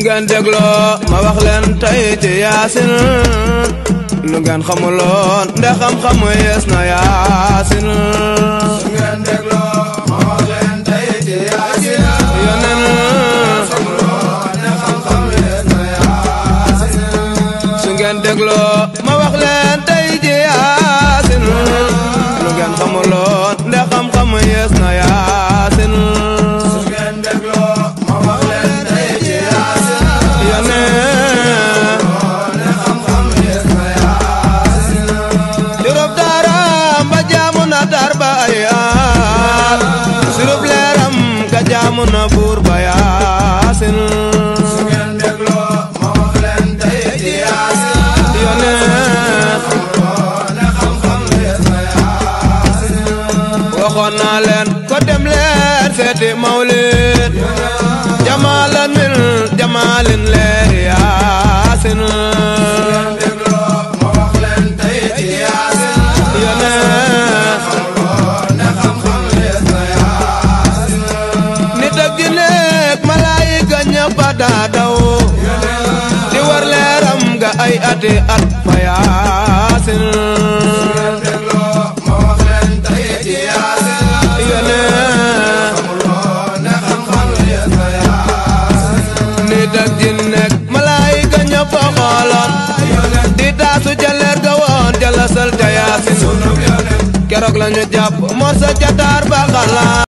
ngeen dégloo ma wax leen tey ci yaasin lu ngeen xamuloon nde xam-xamu yees na yaasin su ngeen dégloo ma wax leen tey ci yaasin yonen ne xam-xam yees na yaasin su ngeen dégloo ma wax leen tey ci yaasin lu ngeen xamuloon nde xam-xamu yees na yaasin su ngeen dégloo ma wax leen tey ci yaasin yonen ne xam-xam yees na yaasin sirub daaram ba jaamu na dar ba ay aar sirub leeram ka jaamu na buur ba yaasin su ngeen dégloo ma wax leen tey ci yaasin yonen ne xam-xam yees na yaasin waxoon naa leen ko dem leen seeti mawlid jamaalan min jamaalin leeri yaasin dégloo ma wax leen tey ci yaasin yonen ne xam-xam yees na yaasin nit ak jinne ak malaayika ñëpp a daa daw di war leeram ga ay ati at fa yaasin dégloo ma wax leen tey ci yaasin yonen ne xam-xam yees na yaasin nit ak jinne ak malaayika ñëpp a xooloon di taasu ca leer ga woon ca lasal ca yaasin keroog la ñu jàpp morsa ca taar ba xalaat